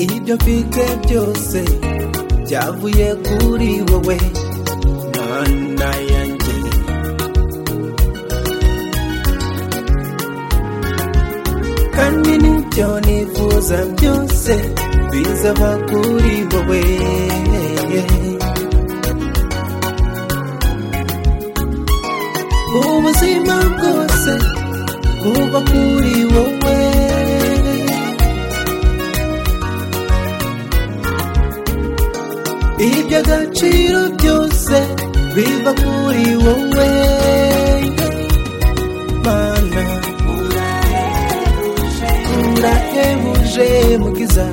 ibyo mfite byose byavuye kuri wowe mana yanjye kandi n'ibyo nifuza byose bizaba kuri wowe ubuzima bwose buva kuri wowe iby'agaciro byose biva kuri wowe mana urahebuje mukiza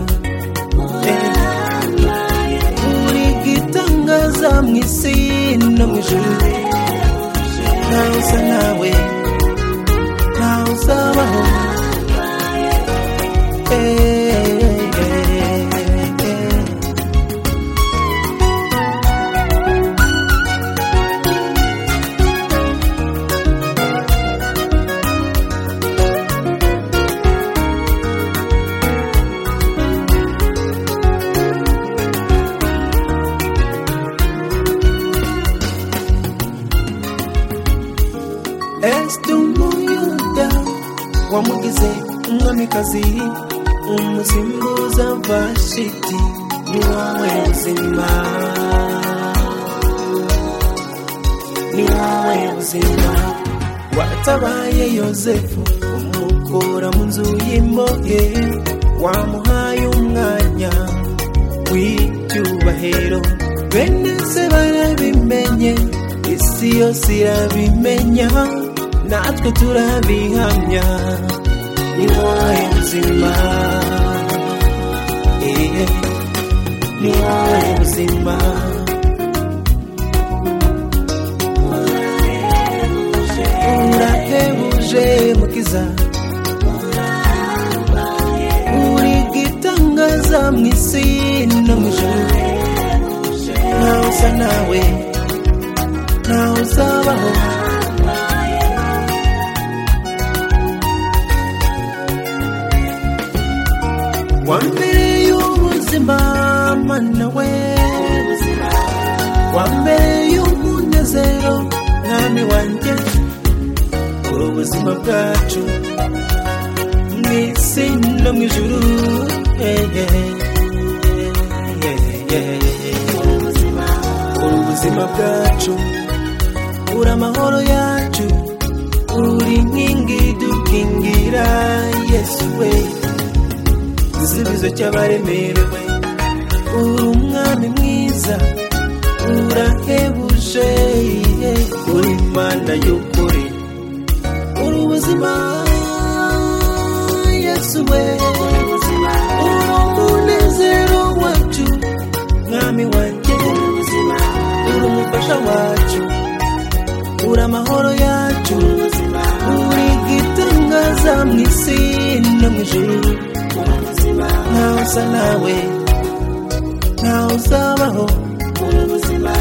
uri gitangaza mu isi no mu ijuru ntawe usa nawe ntawe usabaho Eh. Este umuyuda wamugize umwamikazi umusimbuza vashiti ni wowe buzima ni wowe buzima watabaye yozefu umukura mu nzu y'imbohe wamuhaye umwanya w'icyubahiro bene se barabimenye isi yose irabimenya natwe turabihamya ni wowe buzima iye ni wowe buzima urahebuje mukiza uri gitangaza mu isi no mu ijuru ntawe usa nawe ntawe uzabaho wa mbere y'ubuzima mana we wa mbere y'umunezero mwami wanjye ubuzima bwacu mu isi no mu ijuru Eh, eh, eh, eh. ubuzima bwacu uri amahoro yacu uri inkingi dukingira yesu we igisubizo cy'abaremerewe uri umwami mwiza urahebuje iye, uri imana y'ukuri uri ubuzima yesu we uri umunezero wacu mwami wanjye uri umufasha wacu uri amahoro yacu uri igitangaza mu isi no mu ijuru ntawe usa nawe ntawe uzabaho ubuzima